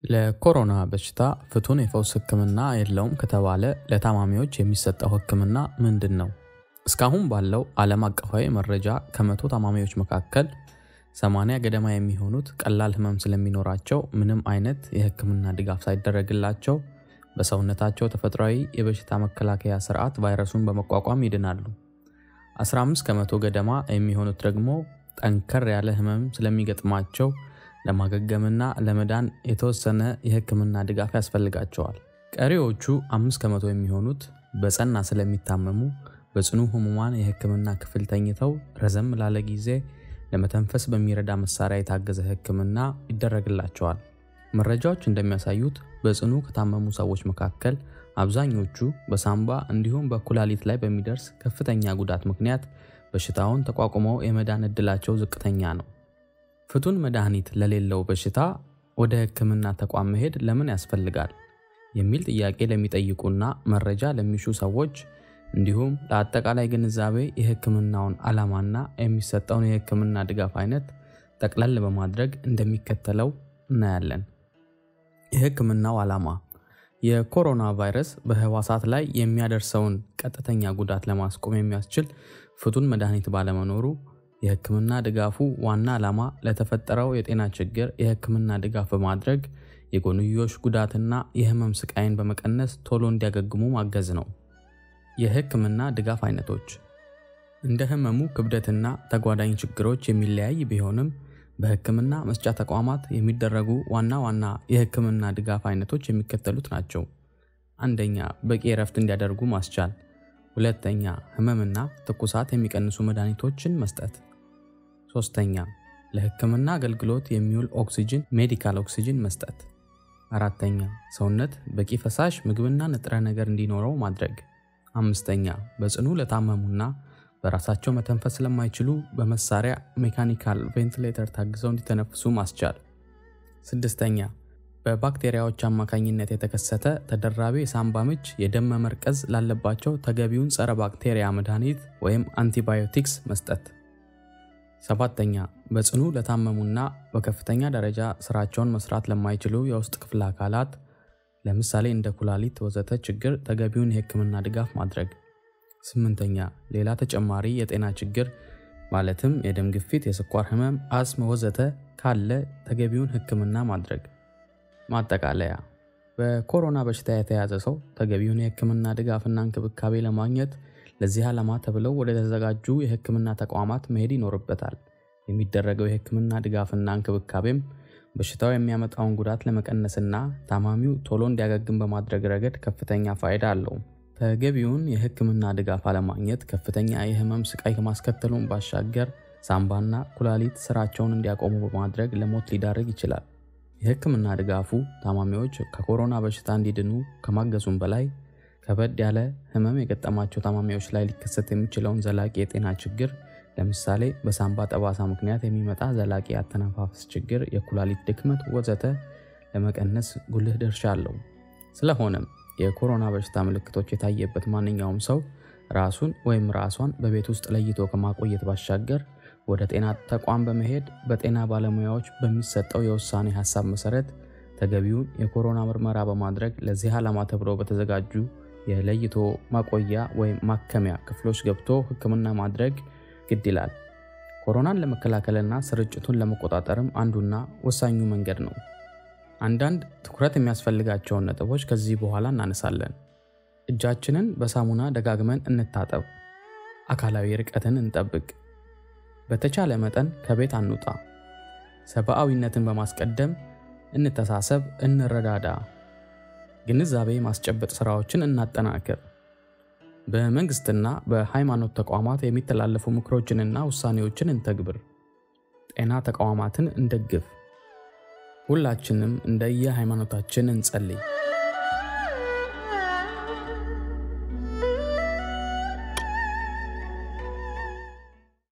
ለኮሮና በሽታ ፍቱን የፈውስ ሕክምና የለውም ከተባለ ለታማሚዎች የሚሰጠው ሕክምና ምንድን ነው? እስካሁን ባለው ዓለም አቀፋዊ መረጃ ከመቶ ታማሚዎች መካከል 80 ገደማ የሚሆኑት ቀላል ህመም ስለሚኖራቸው ምንም አይነት የሕክምና ድጋፍ ሳይደረግላቸው በሰውነታቸው ተፈጥሯዊ የበሽታ መከላከያ ስርዓት ቫይረሱን በመቋቋም ይድናሉ። 15 ከመቶ ገደማ የሚሆኑት ደግሞ ጠንከር ያለ ህመም ስለሚገጥማቸው ለማገገምና ለመዳን የተወሰነ የህክምና ድጋፍ ያስፈልጋቸዋል። ቀሪዎቹ አምስት ከመቶ የሚሆኑት በጸና ስለሚታመሙ በጽኑ ህሙማን የህክምና ክፍል ተኝተው ረዘም ላለ ጊዜ ለመተንፈስ በሚረዳ መሳሪያ የታገዘ ህክምና ይደረግላቸዋል። መረጃዎች እንደሚያሳዩት በጽኑ ከታመሙ ሰዎች መካከል አብዛኞቹ በሳምባ እንዲሁም በኩላሊት ላይ በሚደርስ ከፍተኛ ጉዳት ምክንያት በሽታውን ተቋቁመው የመዳን ዕድላቸው ዝቅተኛ ነው። ፍቱን መድኃኒት ለሌለው በሽታ ወደ ህክምና ተቋም መሄድ ለምን ያስፈልጋል? የሚል ጥያቄ ለሚጠይቁና መረጃ ለሚሹ ሰዎች እንዲሁም ለአጠቃላይ ግንዛቤ የህክምናውን ዓላማና የሚሰጠውን የህክምና ድጋፍ አይነት ጠቅለል በማድረግ እንደሚከተለው እናያለን። የህክምናው ዓላማ የኮሮና ቫይረስ በህዋሳት ላይ የሚያደርሰውን ቀጥተኛ ጉዳት ለማስቆም የሚያስችል ፍቱን መድኃኒት ባለመኖሩ የህክምና ድጋፉ ዋና ዓላማ ለተፈጠረው የጤና ችግር የህክምና ድጋፍ በማድረግ የጎንዮሽ ጉዳትና የህመም ስቃይን በመቀነስ ቶሎ እንዲያገግሙ ማገዝ ነው። የህክምና ድጋፍ አይነቶች እንደ ህመሙ ክብደትና ተጓዳኝ ችግሮች የሚለያይ ቢሆንም በህክምና መስጫ ተቋማት የሚደረጉ ዋና ዋና የህክምና ድጋፍ አይነቶች የሚከተሉት ናቸው። አንደኛ፣ በቂ እረፍት እንዲያደርጉ ማስቻል። ሁለተኛ፣ ህመምና ትኩሳት የሚቀንሱ መድኃኒቶችን መስጠት። ሶስተኛ፣ ለህክምና አገልግሎት የሚውል ኦክሲጅን ሜዲካል ኦክሲጅን መስጠት። አራተኛ፣ ሰውነት በቂ ፈሳሽ ምግብና ንጥረ ነገር እንዲኖረው ማድረግ። አምስተኛ፣ በጽኑ ለታመሙና በራሳቸው መተንፈስ ስለማይችሉ በመሳሪያ ሜካኒካል ቬንቲሌተር ታግዘው እንዲተነፍሱ ማስቻል። ስድስተኛ በባክቴሪያዎች አማካኝነት የተከሰተ ተደራቢ የሳምባ ምች፣ የደም መመርቀዝ ላለባቸው ተገቢውን ጸረ ባክቴሪያ መድኃኒት ወይም አንቲባዮቲክስ መስጠት። ሰባተኛ በጽኑ ለታመሙና በከፍተኛ ደረጃ ስራቸውን መስራት ለማይችሉ የውስጥ ክፍለ አካላት ለምሳሌ እንደ ኩላሊት ወዘተ ችግር ተገቢውን የህክምና ድጋፍ ማድረግ። ስምንተኛ ሌላ ተጨማሪ የጤና ችግር ማለትም የደም ግፊት፣ የስኳር ህመም፣ አስም ወዘተ ካለ ተገቢውን ህክምና ማድረግ። ማጠቃለያ በኮሮና በሽታ የተያዘ ሰው ተገቢውን የህክምና ድጋፍና እንክብካቤ ለማግኘት ለዚህ ዓላማ ተብለው ወደ ተዘጋጁ የህክምና ተቋማት መሄድ ይኖርበታል። የሚደረገው የህክምና ድጋፍና እንክብካቤም በሽታው የሚያመጣውን ጉዳት ለመቀነስና ታማሚው ቶሎ እንዲያገግም በማድረግ ረገድ ከፍተኛ ፋይዳ አለው። ተገቢውን የህክምና ድጋፍ አለማግኘት ከፍተኛ የህመም ስቃይ ከማስከተሉን ባሻገር ሳምባና ኩላሊት ስራቸውን እንዲያቆሙ በማድረግ ለሞት ሊዳርግ ይችላል። የህክምና ድጋፉ ታማሚዎች ከኮሮና በሽታ እንዲድኑ ከማገዙም በላይ ከበድ ያለ ህመም የገጠማቸው ታማሚዎች ላይ ሊከሰት የሚችለውን ዘላቂ የጤና ችግር ለምሳሌ በሳምባ ጠባሳ ምክንያት የሚመጣ ዘላቂ አተነፋፈስ ችግር፣ የኩላሊት ድክመት ወዘተ ለመቀነስ ጉልህ ድርሻ አለው። ስለሆነም የኮሮና በሽታ ምልክቶች የታየበት ማንኛውም ሰው ራሱን ወይም ራሷን በቤት ውስጥ ለይቶ ከማቆየት ባሻገር ወደ ጤና ተቋም በመሄድ በጤና ባለሙያዎች በሚሰጠው የውሳኔ ሀሳብ መሰረት ተገቢውን የኮሮና ምርመራ በማድረግ ለዚህ ዓላማ ተብለው በተዘጋጁ የለይቶ ማቆያ ወይም ማከሚያ ክፍሎች ገብቶ ህክምና ማድረግ ግድ ይላል። ኮሮናን ለመከላከልና ስርጭቱን ለመቆጣጠርም አንዱና ወሳኙ መንገድ ነው። አንዳንድ ትኩረት የሚያስፈልጋቸውን ነጥቦች ከዚህ በኋላ እናነሳለን። እጃችንን በሳሙና ደጋግመን እንታጠብ። አካላዊ ርቀትን እንጠብቅ። በተቻለ መጠን ከቤት አንውጣ። ሰብአዊነትን በማስቀደም እንተሳሰብ፣ እንረዳዳ። ግንዛቤ ማስጨበጥ ስራዎችን እናጠናክር። በመንግስትና በሃይማኖት ተቋማት የሚተላለፉ ምክሮችንና ውሳኔዎችን እንተግብር። ጤና ተቋማትን እንደግፍ። ሁላችንም እንደየ ሃይማኖታችን እንጸልይ።